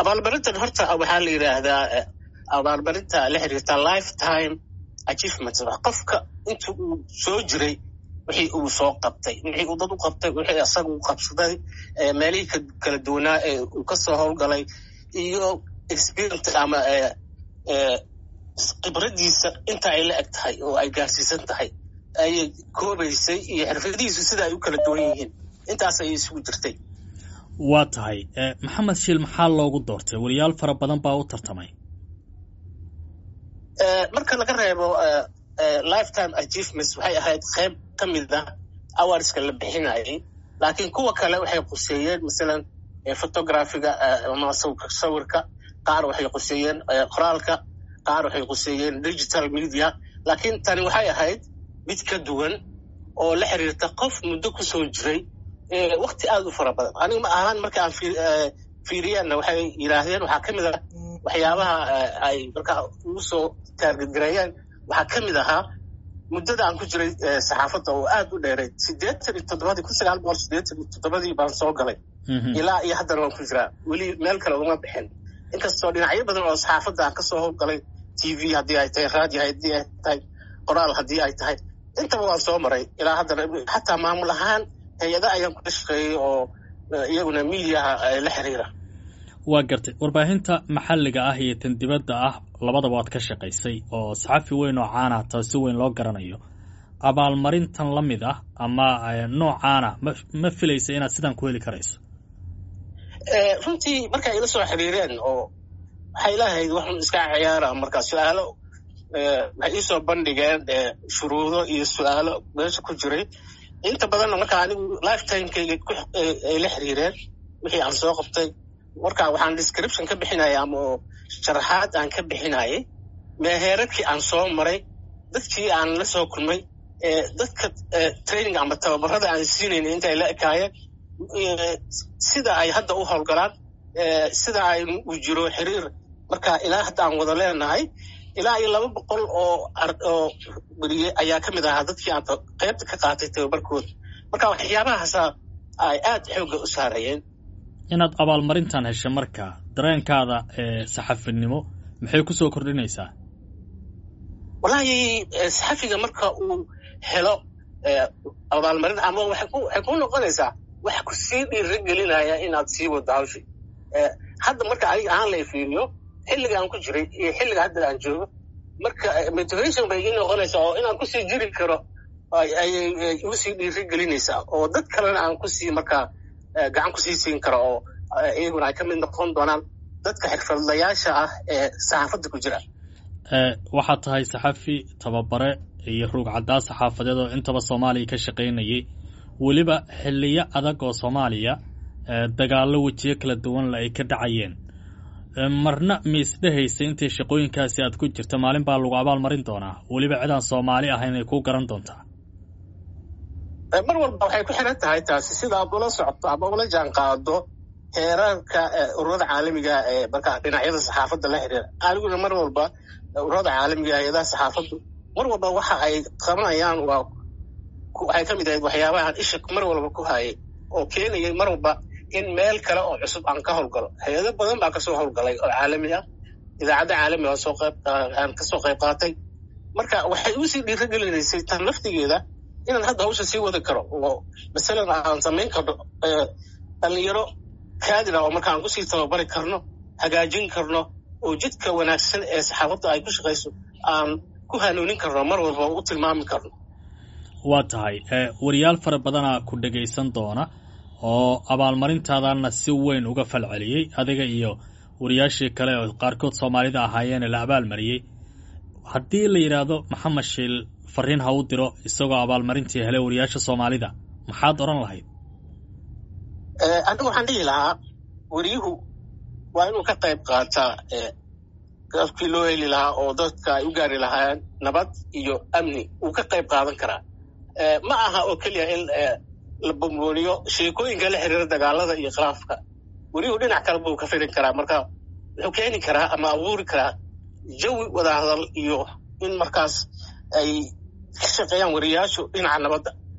abaalmarintan horta waxaa la yidhaahdaa abaalmarinta la xiriirta lifetime achievement qofka inta uu soo jiray wixii uu soo qabtay wixii uu dad u qabtay wixii asaga u qabsaday meelihii kala duwanaa ee uu kasoo howlgalay iyo experience ama khibradiisa inta ay la eg tahay oo ay gaarsiisan tahay ayay koobaysay iyo xirfadihiisu sida ay u kala duwan yihiin intaas ayay isugu jirtay waa tahay maxamed shiil maxaa loogu doortay weliyaal fara badan baa u tartamay marka laga reebo lifetime achievements waxay ahayd qayb ka mid ah awarska la bixinayay laakiin kuwa kale waxay quseeyeen masalan photographiga ama sawirka qaar waxay quseeyeen qoraalka qaar waxay quseeyeen digital media laakiin tani waxay ahayd mid ka duwan oo la xiriirta qof muddo ku soo jiray wakti aad u fara badan aniga ma ahaan marka aan fiiriyaanna waxay yidhaahdeen waxaa ka mid ah waxyaabaha ay markaa ugu soo taargetgareeyeen waxaa ka mid ahaa muddada aan ku jiray saxaafadda oo aad u dheeray siddeetan iyo toddobadii kun sagaal boqol siddeetan iyo toddobadii baan soo galay ilaa iyo haddana waan ku jiraa weli meel kale uma bixin inkastoo dhinacyo badan oo saxaafadda aan kasoo howlgalay t v haddii ay tahay radio haddii ay tahay qoraal haddii ay tahay intaba waan soo maray ilaa haddana xataa maamul ahaan hay-ada ayaan kula shaqeeyey oo iyaguna miidiyaha la xiriira waa gartay warbaahinta maxalliga ah iyo tan dibadda ah labadaba waad ka shaqaysay oo saxafi weyn oo caana taa si weyn loo garanayo abaalmarintan la mid ah ama noocaana ma ma filaysa inaad sidan ku heli karayso runtii marka ila soo xiriireen oo waxay lahayd waxun iska ciyaara marka su-aalo waxay iisoo bandhigeen shuruudo iyo su-aalo meesha ku jiray inta badanna marka anigu lifetimekayga ay la xiriireen wixii aan soo qabtay marka waxaan description ka bixinaya ama sharaxaad aan ka bixinayay meheeradkii aan soo maray dadkii aan la soo kulmay dadka training ama tababarada aan siinayna inta ay la ekaayeen sida ay hadda u howlgalaan sida ay u jiro xiriir marka ilaa hadda aan wada leenahay ilaa iyo laba boqol oo oo beriye ayaa ka mid ahaa dadkii aan qaybta ka qaatay tababarkooda marka waxyaabahaasa ay aad xoogga u saarayeen inaad abaalmarintan hesho marka dareenkaada ee saxafinimo maxay ku soo kordhinaysaa wallaahi saxafiga marka uu helo abaalmarin ama waxay ku noqonaysaa wax ku sii dhiiri gelinaya inaad sii wado hawshi hadda marka aniga ahaan la fiiriyo xilliga aan ku jiray iyo xilliga hadda aan joogo marka motivation bay ii noqonaysaa oo inaan kusii jiri karo ayay igu sii dhiiri gelinaysaa oo dad kalena aan kusii markaa gacan kusii siin karo oo iyaguna ay ka mid noqon doonaan dadka xirfadlayaasha ah ee saxaafadda ku jira waxaad tahay saxafi tababare iyo ruug caddaa saxaafadeed oo intaba soomaaliya ka shaqaynayay weliba xiliyo adag oo soomaaliya dagaallo wejiyo kala duwanle ay ka dhacayeen marna miisdhehaysa intay shaqooyinkaasi aad ku jirta maalin baa lagu abaal marin doonaa weliba cidaan soomaali ahayn ay kuu garan doontaa mar walba waxay ku xiran tahay taasi sida aad ula socoto ama ula jaan qaado heerarka ururada caalamiga ee marka dhinacyada saxaafadda la xiriira aniguna mar walba ururada caalamiga hay-adaha saxaafaddu mar walba waxa ay qabanayaan waa waxay ka mid ahayd waxyaabahan isha mar walba ku hayay oo keenayay mar walba in meel kale oo cusub aan ka howlgalo hay-ado badan baa kasoo howlgalay oo caalami ah idaacadda caalamiga soo qayb aan kasoo qayb qaatay marka waxay usii dhiirigelinaysay tan laftigeeda inaan hadda hawsha sii wadi karo oo masalan aan samayn karno dhalinyaro kaadira oo markaan kusii tababari karno hagaajin karno oo jidka wanaagsan ee saxaafadda ay ku shaqayso aan ku hanuunin karno mar walba u tilmaami karno waa tahay wariyaal fara badanaa ku dhegaysan doona oo abaalmarintaadana si weyn uga falceliyey adiga iyo wariyaashii kale oo qaarkood soomaalida ahaayeene la abaalmariyey haddii la yidhaahdo maxamed shiil fariin ha u diro isagoo abaalmarintii helay wariyaasha soomaalida maxaad odhan lahayd anigu waxaan dhihi lahaa weriyuhu waa inuu ka qayb qaataa afkii loo heli lahaa oo dadka ay u gaari lahaayeen nabad iyo amni uu ka qayb qaadan karaa ma aha oo keliya in la bombooniyo sheekooyinka la xiriira dagaalada iyo khilaafka weriyuhu dhinac kale buu ka firin karaa marka wuxuu keeni karaa ama abuuri karaa jawi wadahadal iyo in markaas ay ka shaqeeyaan wariyaashu dhinaca nabadda